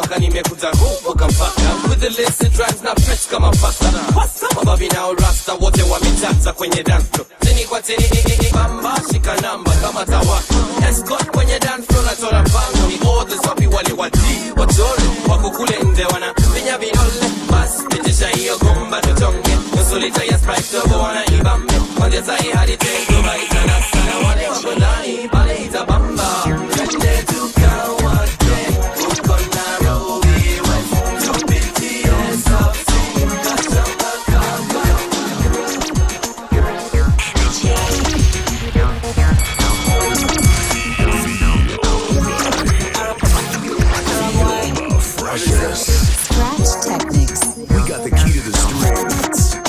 mpaka nimekuta kuvuka mpaka with the list drives na fresh kama pasta mababi nao rasta wote wamechacha kwenye dance floor chini kwa chini bamba shika namba kama tawaka escort kwenye dance floor nachora pango ni orders wapi wale wati wachore wako kule nje wana vinya vidole bas pitisha hiyo gomba tuchonge nusu lita ya sprite tobo wana ibambe kwanzia sahi hadi tengo baitana sana wale wako ndani pale itabamba twende tukawake huko Nairobi West tupitie South Sea kachamba kama Scratch Technics. We got the key to the streets.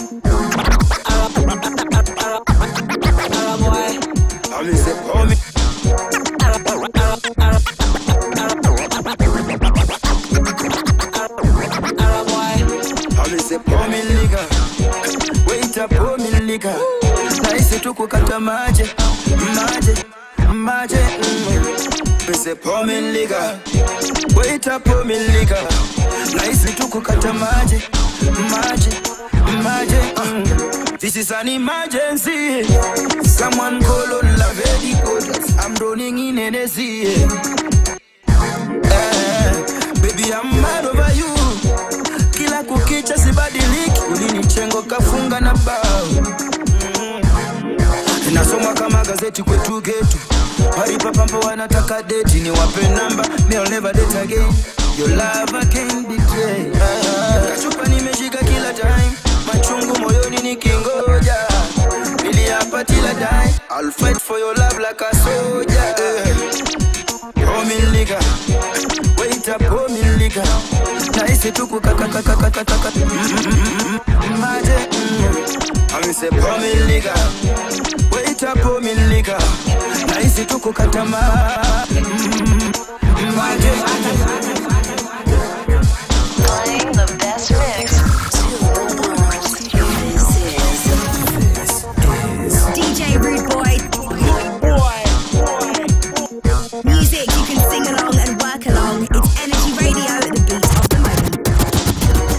Waiter naisi tu kukata maje maje maje mm. Pese pomilika Waiter pomilika naisi tu kukata maje maje maje mm. This is an emergency Someone call on la very good I'm drowning in Hennessy eh, Baby I'm mad over you kila kukicha sibadiliki ulinichengo kafunga na bao mm. nasoma kama gazeti kwetu getu paripapambo wanataka deti ni wape namba I'll never date again your love I can't betray Ah, kachupa nimeshika kila time machungu moyoni nikingoja niliapa tila die I'll fight for your love like a soldier eh. Oh, me nigga. Wait up, oh, me nigga. Naisi tu kukakakakakakaka. Maje, mm. Ami se oh, me nigga. Wait up, oh, me nigga. Naisi tu kukata ma. Mm. Maje, Playing the best mix. DJ Rude Boy. Music you can sing along and work along. It's Energy Radio, the beat of the moment.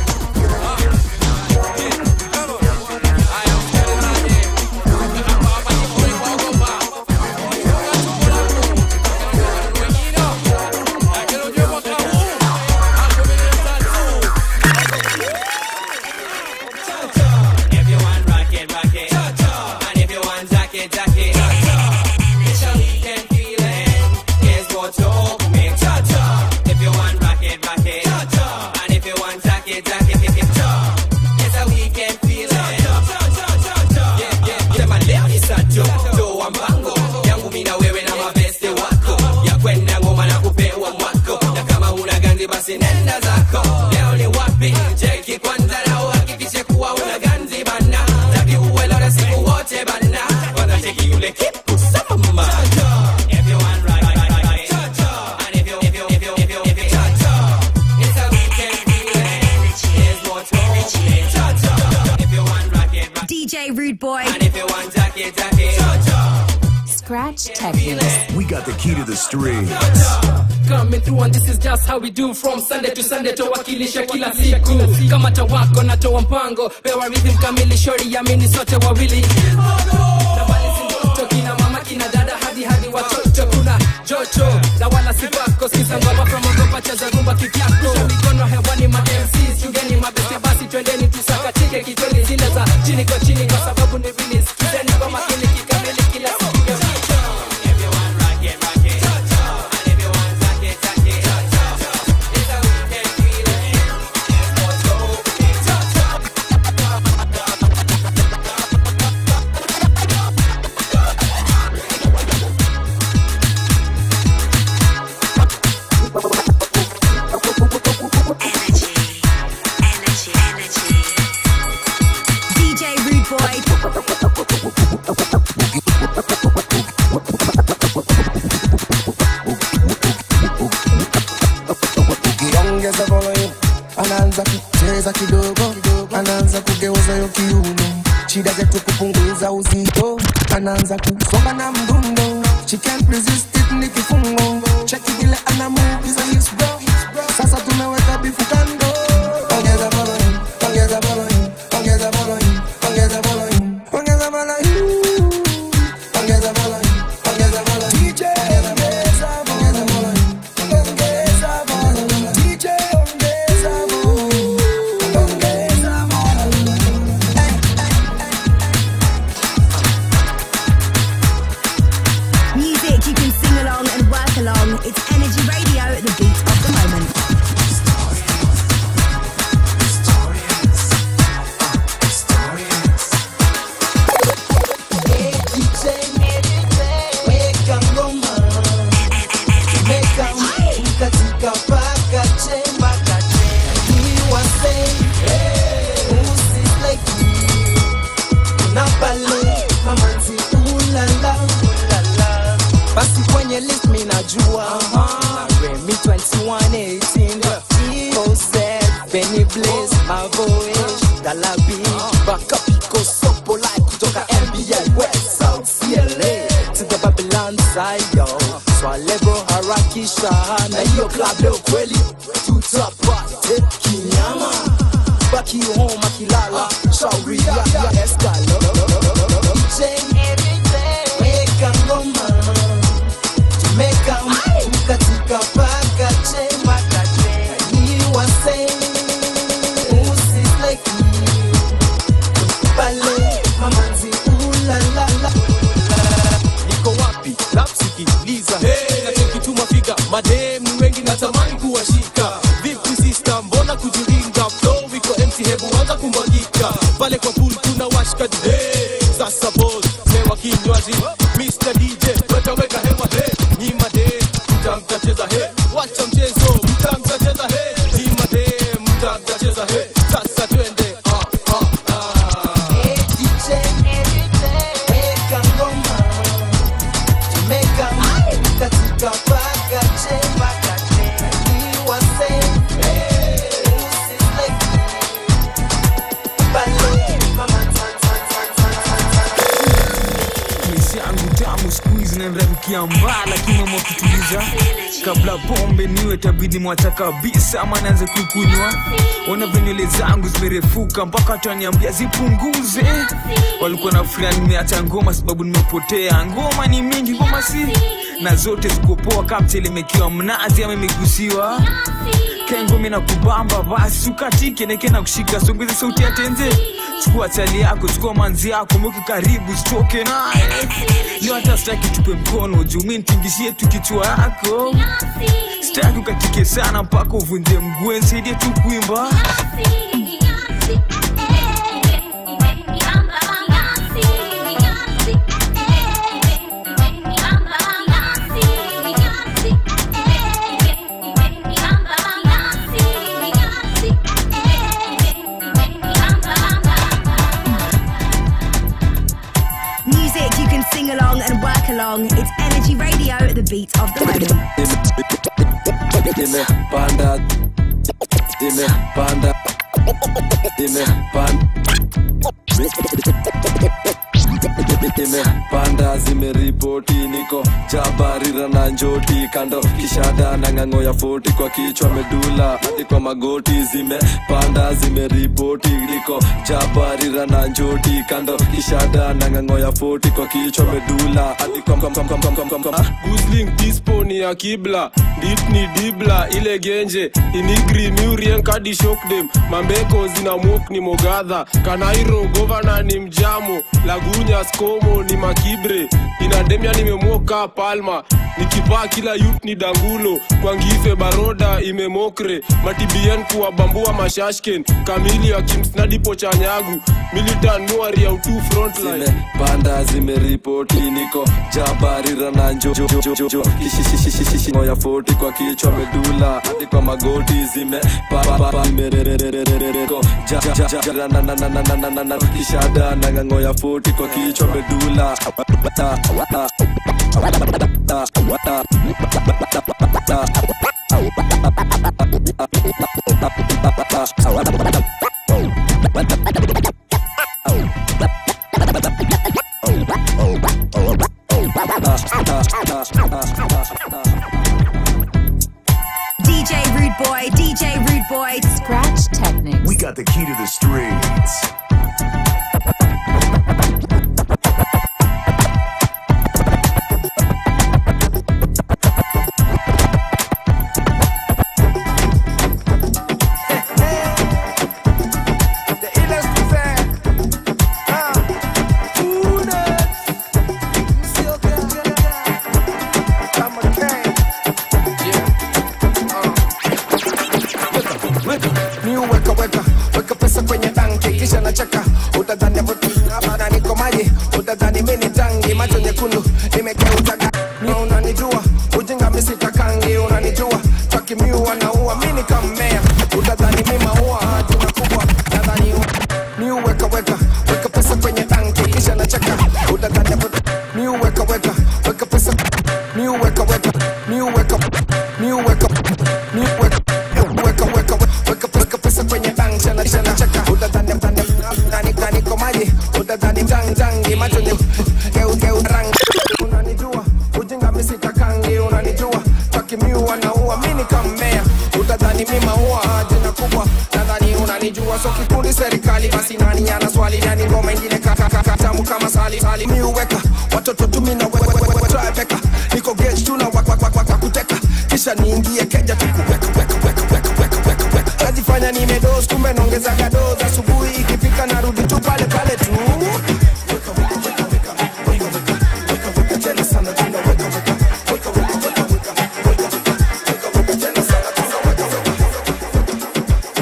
If you want rock it, rock it. And if you want jack it, jack it. It's a weekend feeling. Here's what you make. If you want rock it, rock it. And if you want jack it, jack it. It's a weekend feeling. Yeah, yeah. Sema leo ni sato, toa mpango. Yangu mimi na wewe na mabeste wako. Ya kwenda ngoma na kupewa mwako. Na kama una ganzi basi nenda zako. Leo ni wapi? Cheki kwanza na uhakikishe kuwa una ganzi bana. Taki uwe leo siku wote bana. Kwanza cheki yule kipu sama. If you want right, right, right, right. And if you, if you, if you, if you, if you, it's a weekend feeling. Here's what you need. If you want rock it, rock DJ Rude Boy. and if you want jacket, jacket. Scratch Technics. We got the key to the streets. coming through and this is just how we do from Sunday to Sunday towakilisha kila siku kama tawako na toa mpango pewa rhythm kamili shori yamini sote wawili na bali si ndoto kina mama kina dada hadi hadi watoto kuna jocho na wala si pako sikiza ngoma from ogopa cheza rumba kivyako Rusha mikono hewani ma MCs chungeni mabeste basi twendeni tusakatike kitweni zile za chini kwa chini kwa sababu ni release kizeni kwa makini kikamili kila siku If you want rock it, rock it. And if you want jacket, jacket. It's a weekend feeling. Here's what you need. DJ Rude Boy. ukiongeza volume anaanza kucheza kidogo anaanza kugeuza yo kiuno shida zetu kupunguza uzito anaanza kusonga na mdundo she can't resist it ni kifungo cheki vile ana move hizo hips bro sasa katika paka chemba Iwa say Usisleki Na pale Mamanzi ulala ulala Basi kwenye list mi najua Na Remy 2118 Jose Benny Blaze Mavoish Dalabi Baka Pico Sopo Live kutoka NBA West South CLA To the Babylon side yo Swalebo harakisha Na hiyo club leo kweli Tutapate kinyama Baki home akilala Shauri ya ya Escalo DJ Weka ngoma Jamaica katika paka chemba Iwa say Usisleki Pale mamanzi ulalala niko wapi lapsikiliza hey, nachokituma figa mademu wengi natamani kuwashika vipi sista mbona kujiringa flow iko empty hebu anza kumwagika pale kwa pool tuna washkaji hey, sasa boss mewa kinywaji Mr. DJ wetaweka hewa hey, nyima de mtamtacheza hey, wacha mchezo mtamtacheza hey, nyima de mtamtacheza hey, sasa twende ah, ah, ah. DJ Weka ngoma Jamaica katika paka chemba Iwa say Usisleki Pale mamanzi maisha yangu tamu skuizi nanrarukia mbaa lakini mama kutuliza kabla pombe niwe tabidi mwacha kabisa ama naanze kukunywa ona venywele zangu zimerefuka mpaka wataniambia zipunguze walikuwa na furia nimeacha ngoma sababu nimepotea ngoma ni mingi ngoma si na zote zikopoa kaptelemekiwa mnazi ama imegusiwa kengomi na kubamba basi ukatike neke na kushika songeze sauti ya tenze chukua chali yako chukua manzi yako mweke karibu sitoke naye leo hata sitaki tupe mkono juu mi nitingishie tu kichwa yako sitaki ukatike sana mpaka uvunje mguu nisaidie tu kuimba Music you can sing along and work along. It's Energy Radio, the beat of the moment. imepanda imepanda imepanda zimeripoti niko jabarira na njoti kando kishada na ng'ang'o ya foti kwa kichwa medula hadi kwa magoti zimepanda zimeripoti niko jabarira na njoti kando kishada na ng'ang'o ya foti kwa kichwa medula hadi kwa kwa- kwa- kwa- kwa- kwa- kwa- kwa- gusling dispo ni ya kibla dit ni dibla ile genje inigri murien kadi shokdem mambeko zina mok ni mogadha kanairo govana ni mjamo lagunya skomo ni makibre inademia nimemoka palma nikipaa kila yut ni dangulo kwangife baroda imemokre matibien kuwabambua mashashken kamili akimsnadipo chanyagu militan nuari ya utu frontline zimepanda zimeripoti niko jabarira na njo jo- jo- jo- jo- kishishishishishi ya foti kwa kichwa medula hadi kwa magoti zimepapa zimerererererereko ja- ja- ja- ja- na- na- na- na- na- na- na- na- kishada na ng'ang'o ya foti kwa kichwa medula Ta- ta- ta- ta- DJ Rude Boy, DJ Rude Boy. Scratch Technics. We got the key to the streets. ni weka weka weka pesa kwenye tanki kisha nacheka utadhani bana niko maji utadhani mimi tangi macho nyekundu nimegeuza ga- ni unanijua ujinga misitakangi unanijua takimiu miua naua mi nikammea utadhani mi maua jina kubwa nadhani mi uweka weka weka pesa kwenye tanki kisha nacheka utadhani mi uweka weka weka pesa mi uweka weka mi uweka mi uweka mi uweka weka weka weka weka pesa kwenye tanki kisha kisha nacheka utadhani utadhani nani nani komaji utadhani tang tangi macho ni geu geu rangi unanijua ujinga misitakangi unanijua takimiua naua mi nikammea utadhani mi maua jina kubwa nadhani unanijua so kikundi serikali basi nani ana swali nani ngoma ingine kakakatamu kama sali sali mi uweka watoto tumi na weka niko gage tu na wakuteka kisha niingie keja tukuweka weka weka weka weka weka weka najifanya nimedos kumbe naongezaga dos asubuhi ikifika narudi tu pale pale tu tena sana tena weka weka weka weka weka weka weka weka weka tena sana tena weka weka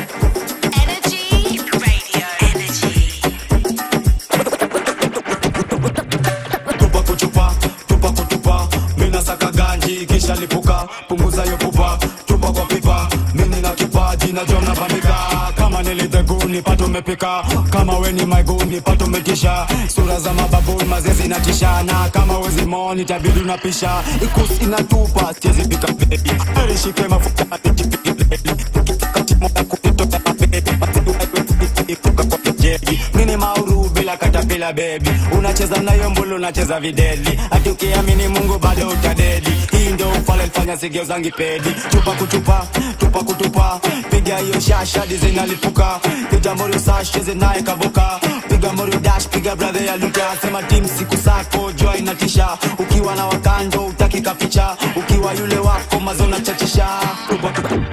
tupa kuchupa tupa kutupa mina saka ganji kisha lipuka punguza yo pupa tupa kwa pipa mini na kipaji na jom nabandika kama nilidheguni pato umepika kama weni maiguni pato umetisha sura za mababuni mazezi na tishana kama wezi moni tabidi unapisha ikus inatupa siezi pika bebi erishike mafuta nijipige leli katimoya kunitoka mabebi ipuka kwa kejeji nini mauru bila katapila bebi unacheza nayo mbulu unacheza videli hati ukiamini mungu bado utadedi hii ndio ufale lifanya sigeuzangi pedi chupa kuchupa tupa kutupa piga hiyo shasha dizinalipuka piga morio sash cheze naye kavuka piga morio dash piga brother ya luta sema tim siku sako jua inatisha ukiwa na wakando utaki kaficha ukiwa yule wako mazona chachisha tupa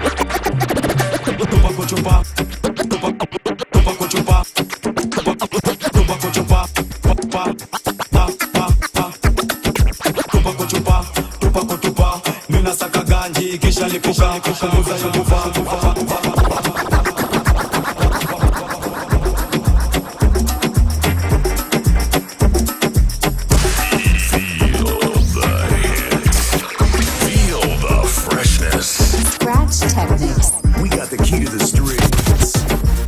tupa kuchupa tupa tupa kuchupa tupa kuchupa pa pa pa pa pa tupa kuchupa tupa kutupa mina saka ganji kisha lipuka punguza yo nguva Feel the freshness. Scratch Technics. We got the key to the streets.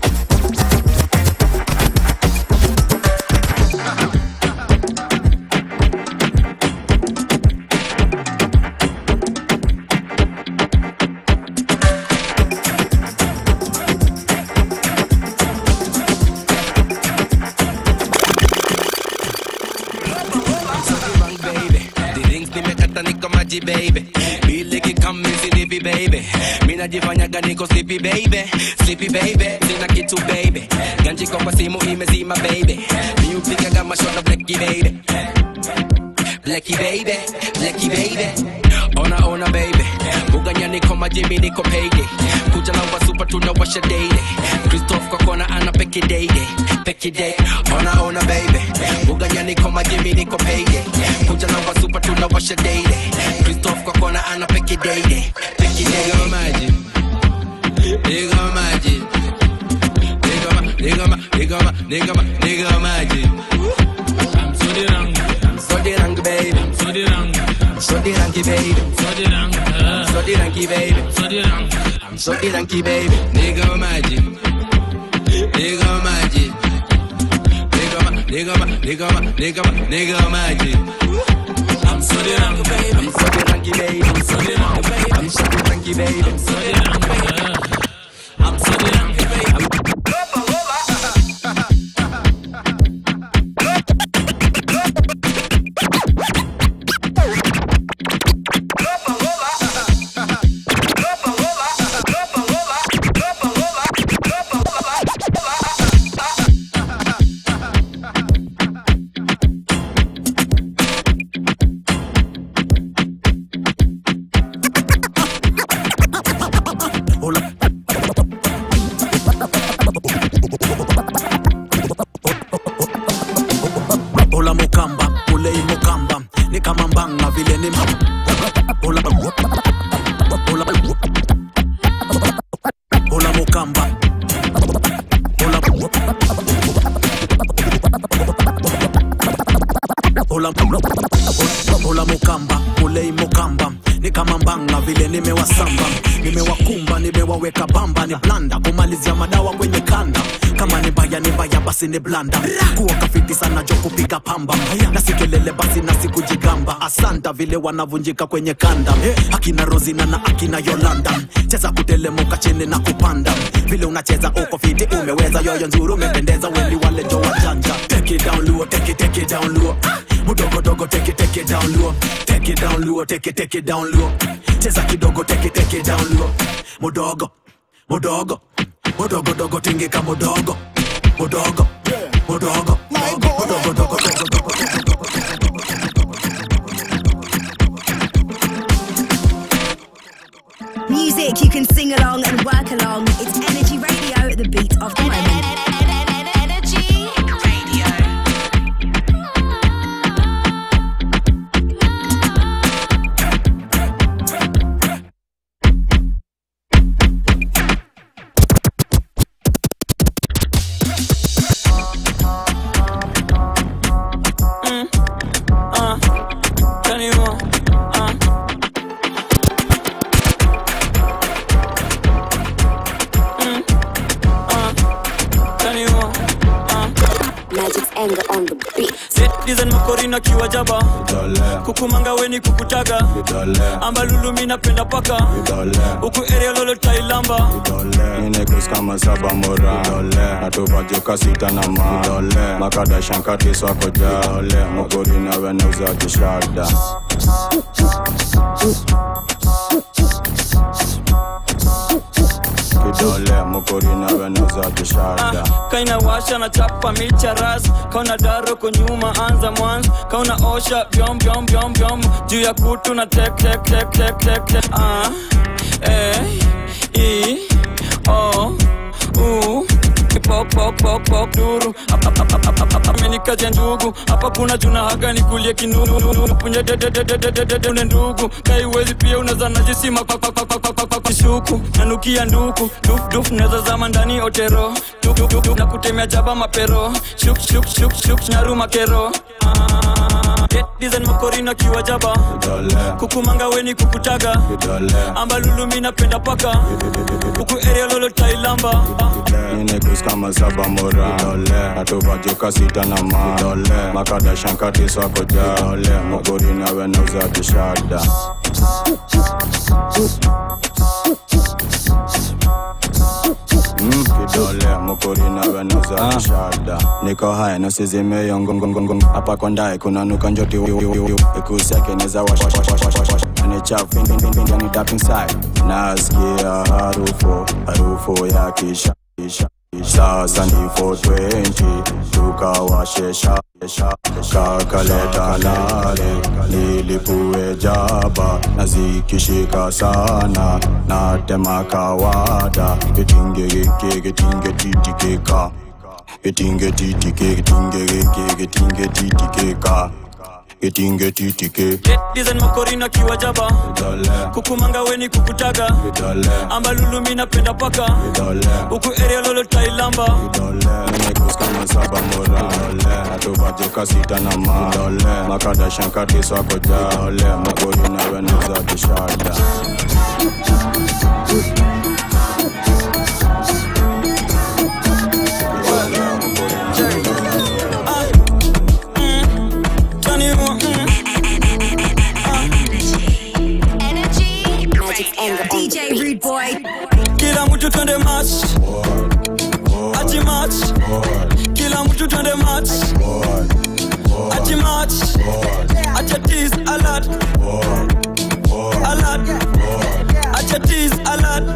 baby. The rings nimekata niko maji baby. Bili kikami silipi baby. Mina najifanyaga niko sleepy baby sleepy baby sina kitu baby ganji kwa simu imezima baby mi upigaga mashona blacky baby blacky baby blacky baby ona ona baby buganya niko majimi niko payday kuja na wasupa tunawasha daily Christoph kwa kona ana peke daily peke day ona ona baby buganya niko majimi niko payday kuja na wasupa tunawasha daily Christoph kwa kona ana peke daily peke day nigga maji nigga maji nigga ma nigga ma nigga ma nigga ma nigga maji I'm so the rang I'm so the rang baby I'm so the rang I'm so the ranky baby I'm so the rang I'm so the ranky baby I'm so the rang I'm so the ranky baby nigga maji nigga maji nigga ma nigga ma nigga ma nigga ma nigga maji I'm so the rang baby I'm so the ranky baby I'm so the rang baby I'm so the ranky baby I'm so the rang baby I'm so the ranky baby Ola mukamba, ulei mukamba, ni kama mbanga vile ni ma- Ola Ola Ola mukamba. Ola Ola Ola mukamba, ulei mukamba, ni ni kama mbanga vile nimewasamba nimewakumba nimewaweka bamba ni blanda kumalizia madawa kwenye kanda kama ni mbaya ni mbaya basi ni blanda kuwa kafiti sana jo kupiga pamba na sikelele basi na sikujigamba asanta vile wanavunjika kwenye kanda akina rozina na akina yolanda cheza kutelemuka chini na kupanda vile unacheza uko fiti umeweza yoyo nzuri umependeza weni wale jo wajanja take it down luo take it take it down luo mudogo dogo take it take it down luo take it down luo take it take it down luo cheza kidogo take it take it down luo mudogo mudogo mudogo dogo tingika mudogo mudogo mudogo mudogo dogo Music you can sing along and work along. It's Energy Radio at the beat of the moment. Energy Radio. uh, tell you what, uh. Mm, uh, tell you what, uh. Magic's anger on the beat. Citizen makorina kiwa jaba kukumanga weni kukutaga ambalulu mi napenda paka huku area lolo tailamba Ninekus kama saba mora natuvajuka sita na ma makada shankati swako ja mogori na weneuza kishada kidole mogori na weneuza kishada kaina washa na chapa micha ras kauna daro kunyuma anza mwanzo kauna osha vyom vyom vyom vyom juu ya kutu na tek tek tek tek tek tek ah eh i o u pok pok pok pok duru amenikaja ndugu hapa kuna juna haga nikulie kinunu punye dedededededede ndugu kaiwezi pia unaweza najisima kishuku nanukia nduku duf duf naweza zama ndani otero duf duf duf na kutemea jaba mapero shuk shuk shuk shuk nyaru makero design makorina kiwa jaba kukumanga weni kukutaga ambalulu mi napenda paka huku area lolo tailamba Ninekus kama saba mora natuvajuka sita na ma makada shankati swako ja mogori na weneuza kishada Mm, kidole mukuri na weneuza kishada niko haya nosizimeyongongongongon hapa kondae kuna nuka njoti ikusekeneza ni chafu ni dap inside nasikia harufu harufu ya kisha kisha sasa ni 420 tukawashesha kakaleta lale nilipue jaba na zikishika sana natema kawada getingegeke getingetititika getingetitike getingegeke getingetititika getingetitike design makorina kiwa jaba kukumanga weni kukutaga ambalulu mi napenda paka huku area lolo tailamba Ninekus kama saba mora natuvajuka sita na ma makada shankati swako ja mogori na weneuza kishada DJ Rude Boy. kila mtu twende match ati match kila mtu twende match ati match acha tease alert alert acha tease alert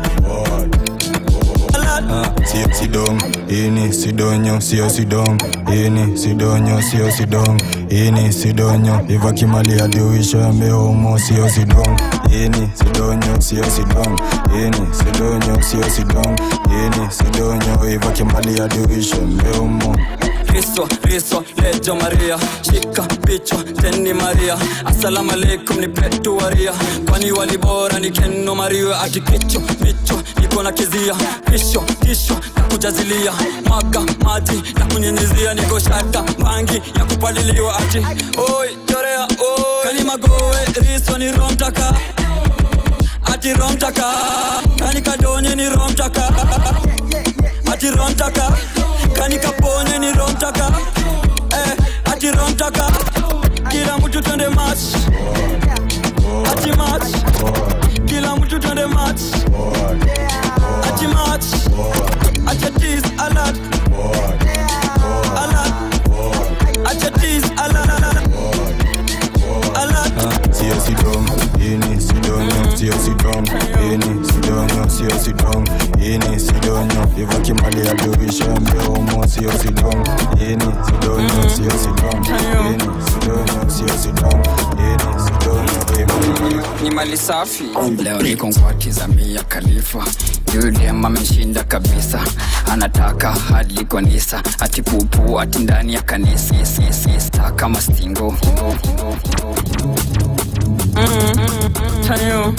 alert Si- sidong ini sidonyo sio sidong ini sidonyo sio sidong ini sidonyo iva kimali adiuisha meomo sio sidong ini sidonyo sio sidong ini sidonyo sio sidong ini sidonyo iva kimali adiuisha meomo Kristo, Kristo, lejo Maria, shika pichwa teni Maria, asalamu alaikum ni petu waria, kwani wali bora ni keno Maria, ati kicho picho niko na kizia, pisho kisho na kujazilia, mwaga maji na kunyenyezia, niko shata bangi ya kupaliliwa, ati oi chorea oi, kani magoe riso ni romtaka ati romtaka kani kadonye ni romtaka ati romtaka kani kaponye ni romtaka eh, ati romtaka kila mtu twende match ati match kila mtu twende match ati match acha tease alert alert acha tease alert alert sio sidong ini sidonyo sio sidong ini sidonyo sio sidong ini sidonyo iva kimali ya durisha mdomo sio sidong ini sidonyo sio sidong ini sidonyo sio sidong ini sidonyo ni mali safi leo niko ngwati mia khalifa yule ameshinda kabisa anataka hadi kanisa ati pupu ati ndani ya kanisa sisa kama stingo Tayo.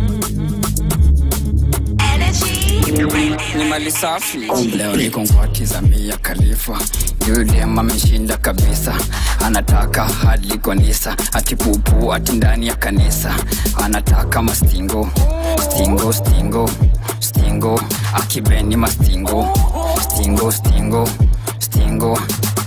ni mali safi leo niko ngwati mia khalifa yule ameshinda kabisa anataka hadi kanisa ati pupu ati ndani ya kanisa anataka mastingo stingo stingo stingo akibeni mastingo stingo stingo stingo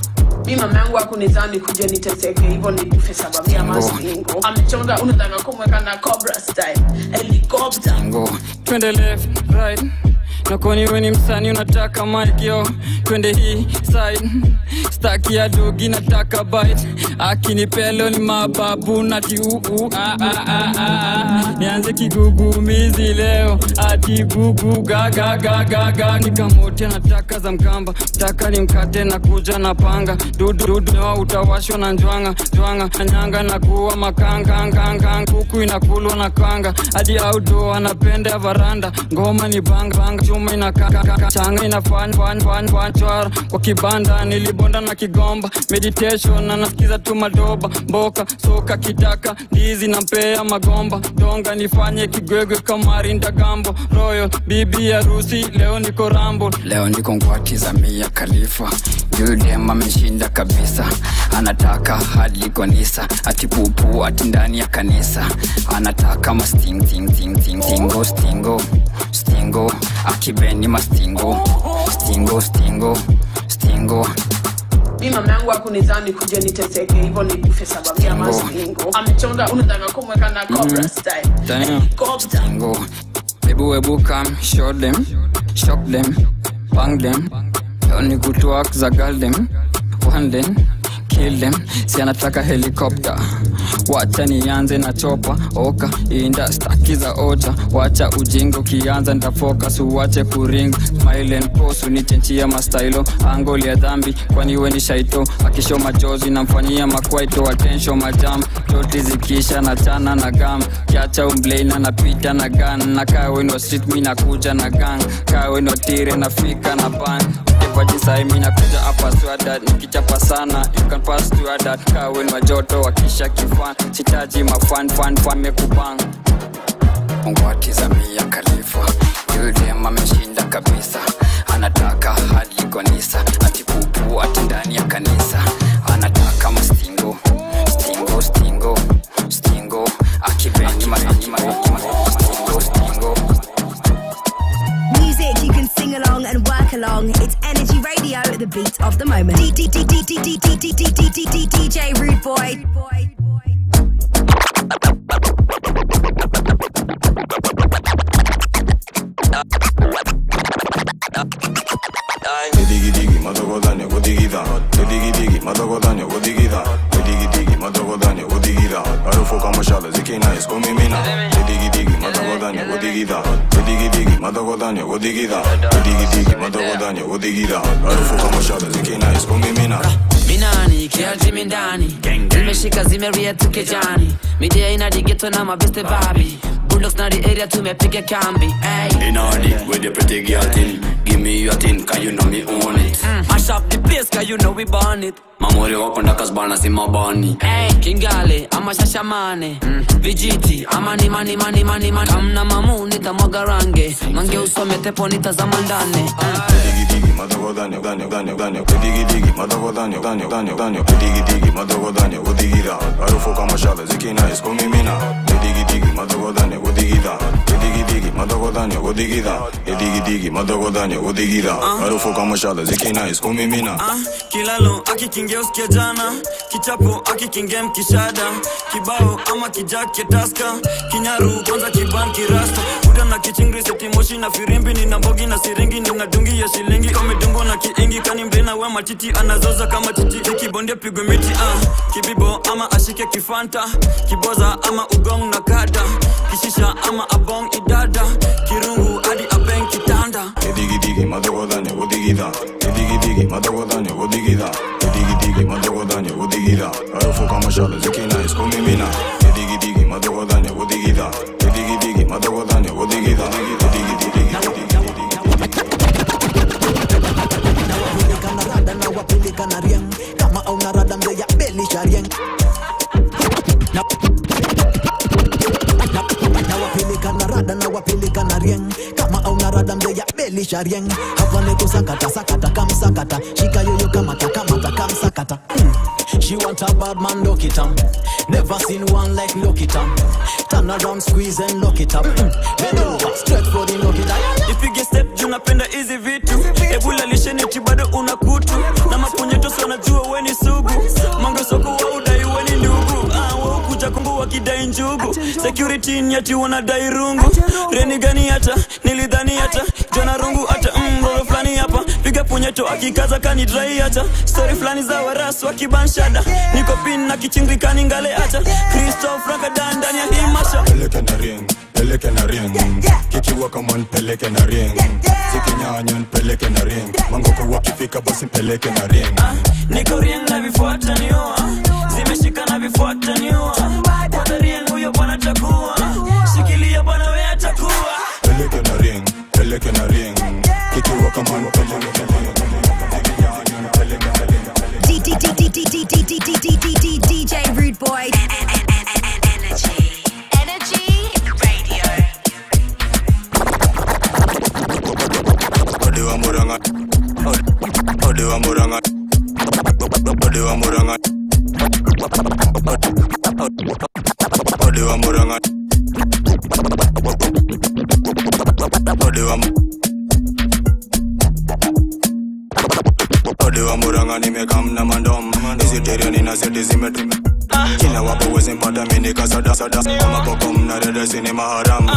mi mama yangu akunidhani kuja niteseke hivyo nikufe sababu ya mastingo amechonga unataka kumweka na cobra style helicopter twende left right nakoni we ni msani unataka mikyo twende hii side staki ya dogi nataka bite akinipelo ni mababu nati uu ah, ah, ah, ah. nianze kigugumizi leo ati gugu gagagagaga nikamote nataka za mkamba taka ni mkate na kuja na panga dudududu newa utawashwa na njwanga njwanga anyanga na kuwa makangangangang kuku inakulwa na kanga hadi audo anapenda varanda ngoma ni bang bang chuma inakachanga inafanyfanyfanyfanychwara kwa kibanda nilibonda na kigomba meditation na nasikiza tu madoba mboka soka kitaka ndizi na mpea magomba donga nifanye kigwegwe kamari ndagambo royal bibi harusi leo niko rambo leo niko ngwati mia khalifa yule ameshinda kabisa anataka hadi kanisa ati pupu ati ndani ya kanisa anataka masting ting ting ting stingo stingo stingo akibeni mastingo stingo stingo stingo mi mama yangu akunidhani kuja niteseke hivyo nikufe sababu ya mastingo amechonga unataka kumweka na cobra style helicopter Go. Ebu ebu come, show them, shock them, bang them. Leo ni kutwak za girl them, one them, kill them. Si anataka helicopter. Wacha nianze na chopa oka inda staki za ocha wacha ujinga ukianza nitafocus uwache kuring smile and pose unichenchia mastailo angoli ya dhambi kwani we ni shaito akisho machozi namfanyia makwaito attention majam toti zikisha na chana na gam kiacha umbleina napita na gan na kaa weno street mi nakuja na gang kaa weno tire nafika na ban ipajisai mi nakuja hapa swada nikichapa sana you can pass to that kaa weno wajoto wakisha kifan sitaji mafan fan fan mekubang ngwati za mia khalifa yule ameshinda kabisa anataka hadi kanisa ati pupu ati ndani ya kanisa anataka mastingo stingo stingo stingo akibeni mastingo stingo Music you can sing along and work along. It's Energy Radio, the beat of the moment. DJ Rude Boy. Digi digi matogodanya godigida Digi digi matogodanya godigida Digi digi matogodanya godigida Harufu kama shala zikina iskumimina Digi digi matogodanya godigida Digi digi matogodanya godigida Digi digi matogodanya godigida Harufu kama shala zikina iskumimina minani kiajimi ndani zimeshika zimeria tukejani midia ina digeto na mabeste babi bulldogs na the area tumepiga kambi ay. In order with the pretty girl thing Give me your thing, cause you know me own it Mm, mash up the place cause you know we burn it Mamuri wako ndakazbana si mabani Ay, kingale ama shashamane mm. vijiti ama ni mani mani mani mani kamna mamu nitamwaga range mange usome tepo nitazama ndane Digi digi digi madoko danyo danyo danyo danyo digi digi madoko danyo danyo danyo danyo digi digi madoko danyo udigira harufu kama shale zikina iskumimina digi digi madoko danyo udigira digi digi madoko danyo udigira digi digi madoko danyo udigira harufu kama shale zikina iskumimina kilalo akikingia usikia jana kichapo akikingia mkishada kibao ama kijake taska kinyaru kwanza kiban kirasta uda na kichingri setimoshi na firimbi nina mbogi na siringi nina dungi ya shilingi kamedungwa na kiingi kani mlina we matiti anazoza kama titi ikibondia pigwe miti uh. kibibo ama ashike kifanta kiboza ama ugong na kada kishisha ama abong idada kirungu hadi abeng kitanda digi digi madoko danyo udigira digi digi madoko danyo udigira digi digi madoko danyo udigira harufu kama shale zikina iskumimina digi digi madoko danyo udigira digi digi madoko danyo udigira digi digi Nawapeleka na rada na wapeleka na rieng kama auna rada mzee ya belisha rieng Na- na- nawapeleka na rada na wapeleka na rieng kama auna rada mzee ya belisha rieng hapa ni kusakata sakata kamsakata shika yoyo kamata kamata kamsakata mm. She want a bad man, lock it up. Never seen one like lock it up. Turn around, squeeze and lock it up. Mm. Bend over, straight for the lock it up. ipige step juu napenda hizi vitu ebula lisheneti bado una kutu na mapunyeto najua weni sugu mangesoko wa udai weni ndugu ah, waukuja kungu wakidai njugu security nyati wanadai rungu reni gani hata nilidhani hata jona rungu hata mroro fulani hapa piga punyeto akikaza kanidrai hata stori fulani za warasu wakibanshada niko pin na kichingikani ngale hata kristof rakadan ndani ya hii masha peleke na ring peleke na ring kikiwa kama nipeleke na ring zikinyanya nipeleke na ring mangoko wakifika basi mpeleke na ring niko rien na vifuata niua zimeshika na vifuata niua kwata rien huyo bwana takuwa shikilia bwana we atakuwa peleke na ring peleke na ring kikiwa kama nipeleke na ring zikinyanya nipeleke na ring DJ Rude Boy. Energy. Energy Radio. ode wa muranga ode wa muranga ode wa muranga ode wa muranga ode wa ode wa muranga nimekamna mandom iziteria nina seti zimetu kila wapo wezi mpata mini kasada sada kama poko mnarede sini maharam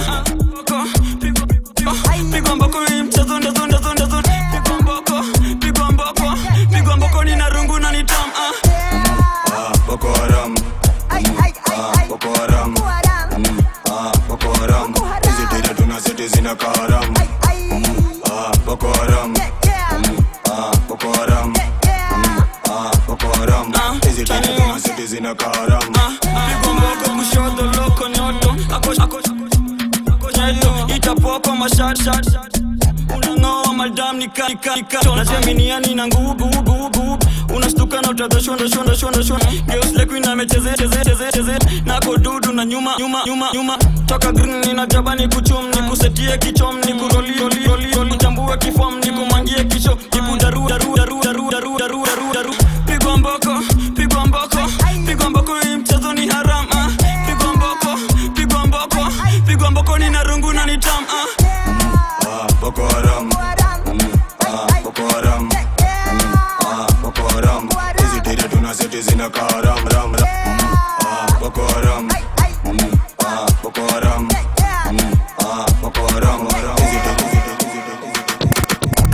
pigwa mboko hii mchezo ndezo ndezo ndezo pigwa mboko pigwa mboko pigwa mboko nina rungu na nitam ah. Ah, Boko Haram. Ah, Boko Haram. Mm, ah, Boko Haram. Hizi tere tuna seti zina kaharam. Mm, ah, Boko Haram. Mm, ah, Boko Haram. Mm, ah, Boko Haram. Hizi tere tuna seti zina kaharam. pigwa mboko kushoto loko nyoto ako ako ako nyoto itapoko mashat shat unang'oa madam nika nika nika najaminiani na nguvu nguvu unastuka na utadhoshwa ndashwa ndashwa ndashwa geus lekwina amecheze cheze cheze cheze nako dudu na nyuma nyuma nyuma nyuma toka green nina jaba ni kuchum ni kusetie kichom ni kuroli roli roli roli chambue kifom ni kumangie kicho kipu daru daru daru daru daru daru daru daru pigwa mboko pigwa mboko pigwa mboko hii mchezo ni haram ah. pigwa mboko pigwa mboko pigwa mboko ni na rungu na ni tam ah. Ah, Boko Haram. Mm, ah, Boko Haram. Mm, ah, Boko Haram. Hizi tere tuna seti zina kaharam. Ram, ram. Mm, ah, Boko Haram. Mm, ah, Boko Haram. Mm, ah, Boko Haram. Hizi tere- hizi tere- hizi tere-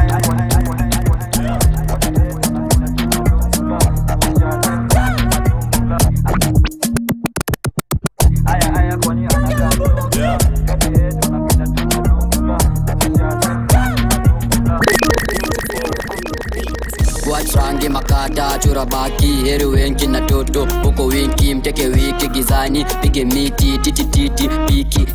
watrange makata chura baki heri wengi na toto huko wingi mteke wiki gizani pige miti titititi piki kikiki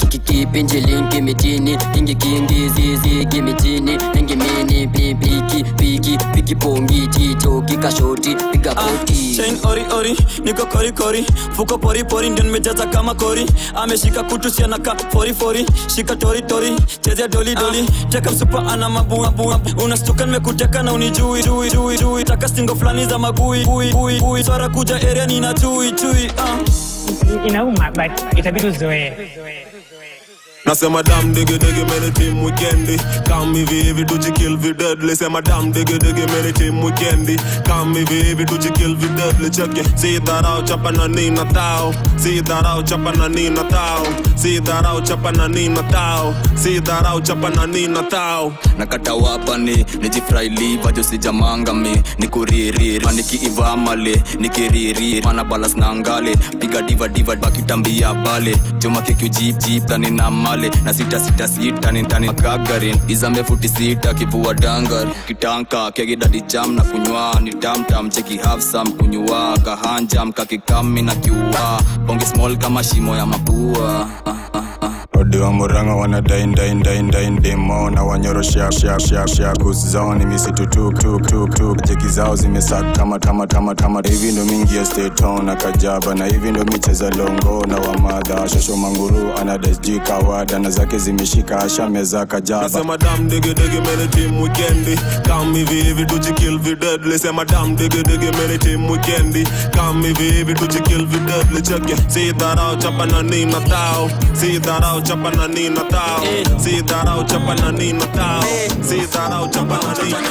kikipinji linki mitini kingi kingi zizi gimitini ningi mini pipiki piki piki pongi chicho kikashoti piga koti chain ori ori niko kori kori fuko pori pori ndio nimejaza kama kori ameshika kutu sianaka fori fori shika tori tori chezea doli doli teka msupa ana mabu mabu unastuka nimekuteka na unijui jui jui jui taka stingo fulani za magui gui gui gui swara kuja area nina chui chui uh. inauma but itabidi uzoee Nasema dam digi digi many team weekendi Come hivi hivi tujikill vi deadly Sema dam digi digi many team weekendi Come hivi hivi tujikill vi deadly Check it Si dharau chapa na nina tao Si dharau chapa na nina tao Si dharau chapa na nina tao Si dharau chapa na nina tao nakata wapani nijifrailiva josijamangami nikuririri nikiiva male nikiriri mana balas na ngale piga diva diva bakitambia bale joma kekujipjiptani na male na sita sita sita nintani gagarin izambe futi sita kivua dangar kitanka kegidadi jam na kunywa ni tamtam cheki hafsam kunywa kahanjam kakikami na kiua bonge small kama shimo ya mapua ah, ah, ah. odi wa muranga wana dain dain dain dain demo na wanyoro shak shak shak shak kusi zao ni misitu tuk tuk tuk tuk jeki zao zimesak tama tama tama tama hivi ndo mingi ya state town na kajaba na hivi ndo micheza longo na wamadha shosho manguru ana desg kawada na zake zimeshika asha meza kajaba Nasema dam digi digi many team weekendi Come hivi hivi tujikill vi deadly Sema dam digi digi many team weekendi Come hivi hivi tujikill vi deadly Check it Si dharau chapa na nina tao Si dharau chapa na nina tao Si dharau chapa na nina tao Si dharau chapa na nina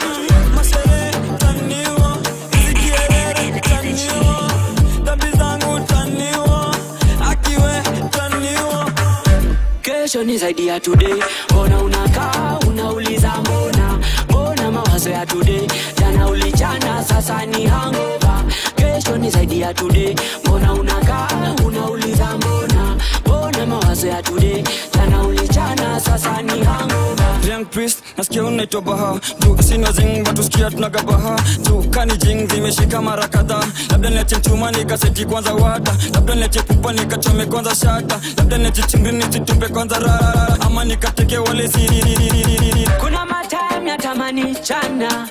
kesho ni zaidi ya today mbona unakaa unauliza mbona mbona mawazo ya today jana ulichana sasa ni hangova kesho ni zaidi ya today mbona unakaa unauliza mbona mbona mawazo ya today jana ulichana sasa ni hangova Young priest nasikia unaitwa baha juu sina zing watusikia tunagabaha juu kani jing zimeshika mara kadhaa labda niache mchuma nikaseti kwanza wata labda niache pupa nikachome kwanza shata labda niache chingri nisitupe kwanza rara ama nikateke wale siri kuna matime yatamani chana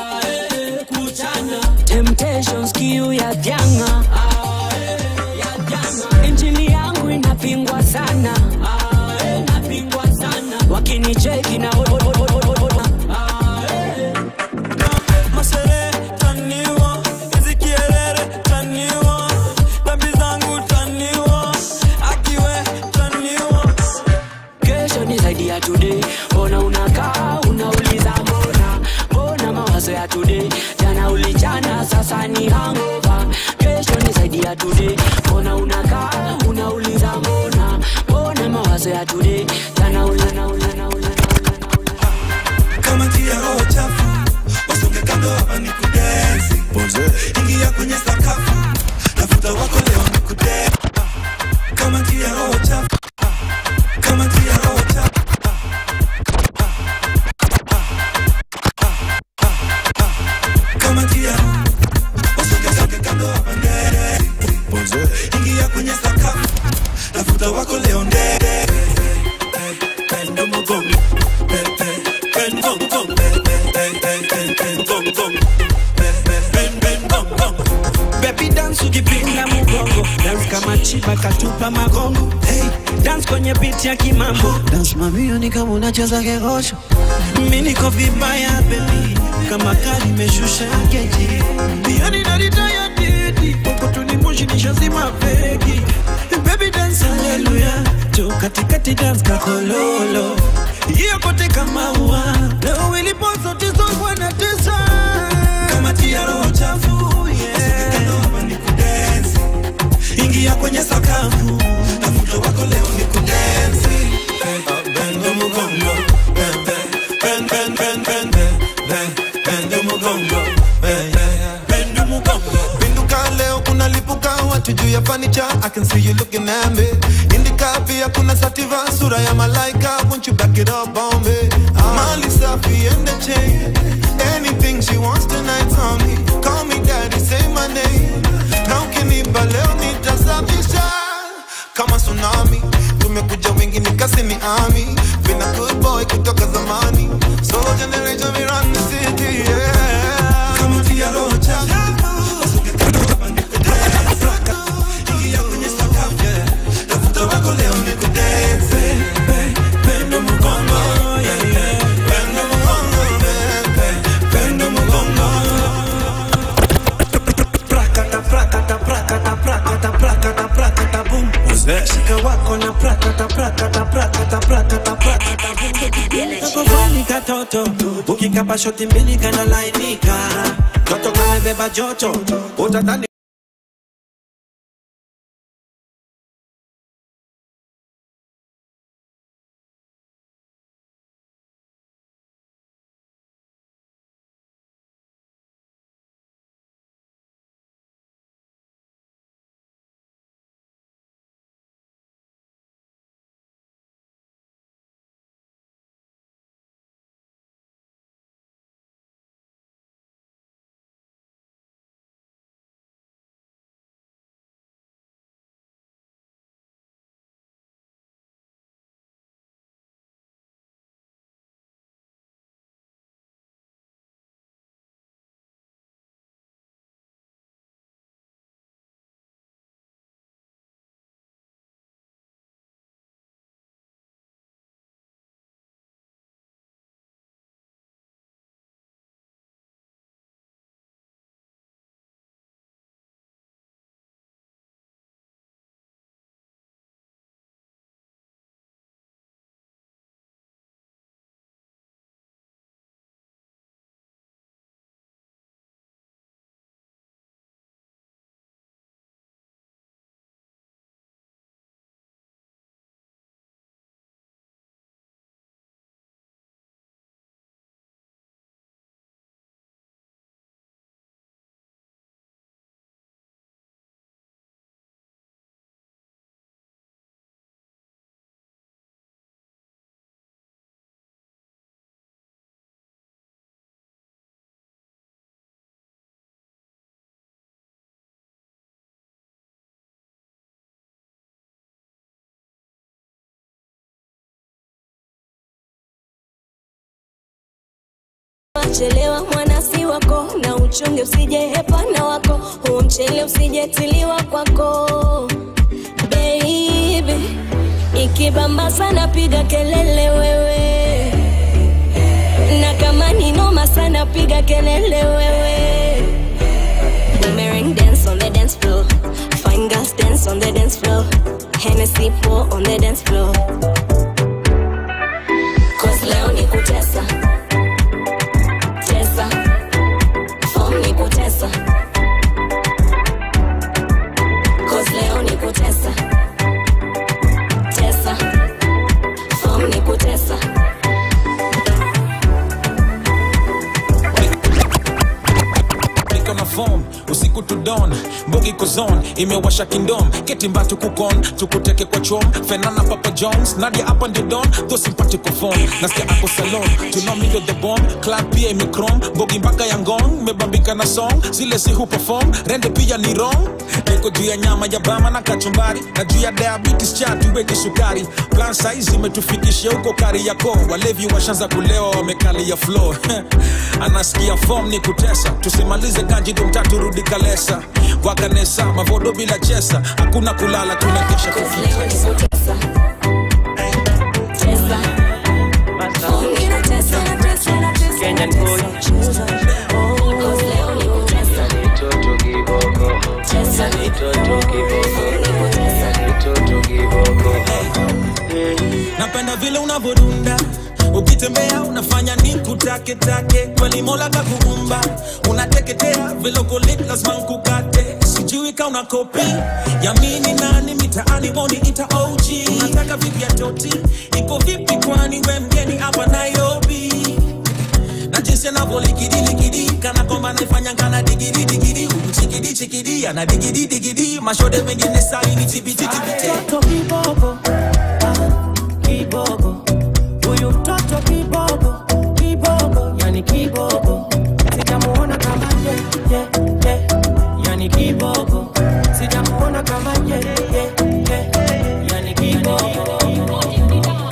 temptations kiu ya janga injili yangu inapingwa sana wakinicheki na masere taniwa hizi kierere taniwa dhambi zangu taniwa akiwe taniwa kesho ni zaidi ya today mbona unakaa unauliza mbona mbona mawazo ya today jana ulichana sasa ni hangova kesho ni zaidi ya today mbona unakaa unauliza mbona mbona mawazo ya today jana ulana ulana ulana kama njia roho chafu wasonge kando hapa ni kudensi ingia kwenye sakafu tafuta wako leo ni kudensi kama njia roho chafu kama njia roho chafu kama njia wasonge songe kando hapa ndere ingia kwenye sakafu tafuta wako leo ndere pendo mogongo Baby dance ukipinda mugongo dance kama chiba katupa magongo hey, dance kwenye beat ya kimambo dance mamio ni kama unacheza kegosho mi niko vibaya baby kama kali imeshusha geji yani naritaya didi huko tunimoshi nishazima feki baby dance haleluya jo katikati dance kakololo hiyo kote kama ua leo ilipo zote zongwa na tesa kama tia roho chafu ingia kwenye sakafu tafuta wako leo ni kudensi bendo mugongo Ben, ben, ben, ben, ben, ben, ben, bendo mugongo Ben, ben, bendo mugongo Pinduka leo kuna lipuka watu juu ya fanicha I can see you looking at me Indika pia kuna sativa sura ya malaika Won't you back it up on me Mali safi and the chain Anything she wants tonight on me Call me daddy, say my name Na ukinipa leo nitasafisha Kama tsunami Tumekuja wengi kasini army been a good boy kutoka zamani so generation we run the city yeah kama tia roho chafu usuke kando hapa nikudance ingia kwenye sakafu yeah tafuta wako leo nikudance pendo mgongo yeah, yeah. pendo mgongo yeah. pendo mgongo prakata prakata prakata prakata prakata prakata boom shika wako na prakata prakata prakata prakata prakata boom kakovani katoto ukikapa shoti mbili kana lainika toto kamebeba joto utadhani chelewa mwana si wako na uchunge usije hepana wako huo mchele usijetiliwa kwako baby ikibamba sana piga kelele wewe na kama ni noma sana piga kelele wewe Boomerang dance on the dance floor fine girls dance on the dance floor Hennessy pour on the dance floor Cause leo ni kutesa tesa form ni kutesa Cause leo ni kutesa tesa form ni kutesa niko na form usiku to dawn mbogi kozon imewasha kingdom ketimba tukukon tukuteke kwa chom fenana papa jones nadia hapa ndio don tho simpatiko phone nasikia ako salon tunomido the bomb club pia imekrom mbogi mpaka ya ngong mebambika na song zile si hu perform rende pia ni wrong niko juu ya nyama ya bama na kachumbari na juu ya diabetes cha tuweke sukari plan size imetufikisha huko kari yako walevi washanza kulewa wamekali ya floor anasikia form ni kutesa tusimalize kanji dumtatu rudi kalesa wakanesa mavodo bila chesa hakuna kulala tunakesha kufika Kenyan boy. napenda vile unavodunda ukitembea unafanya ni kutaketake kweli mola kakuumba unateketea vile uko lit lazima nkukate sijui ka una kopi yamini nani mitaani woni ita og unataka vipi ya toti iko vipi kwani we mgeni hapa nairobi na jinsi anavyolikidiliki kana kwamba naifanya kana digidi digidi chikidi chikidi ana digidi digidi mashode mengine saini tibititibite Mtoto kibogo, ah, kibogo. Huyu mtoto kibogo, kibogo, yani kibogo. Sijamuona kama ye, ye, ye, yani kibogo. Sijamuona kama ye, ye, ye, yani kibogo.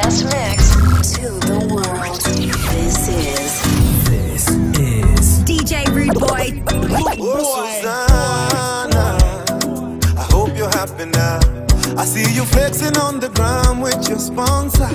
best mix to the world. This is. This is DJ Rude Boy. Oh, Susanna, I hope you're happy now. I see you flexing on the ground with your sponsor.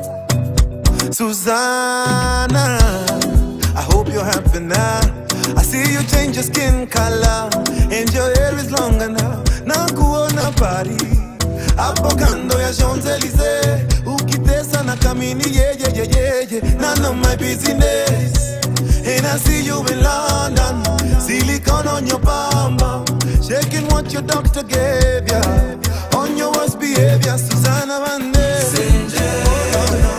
Susanna, I hope you're happy now. I see you change your skin color and your hair is longer now. Nakuona pari hapo kando ya Champs-Elysees, ukitesa na kamini yeah, yeah, yeah, yeah, yeah. None of my business. And I see you in London, silicone on your bum bum, shaking what your doctor gave ya. On your worst behavior, Susanna Vande. Oh, no, no.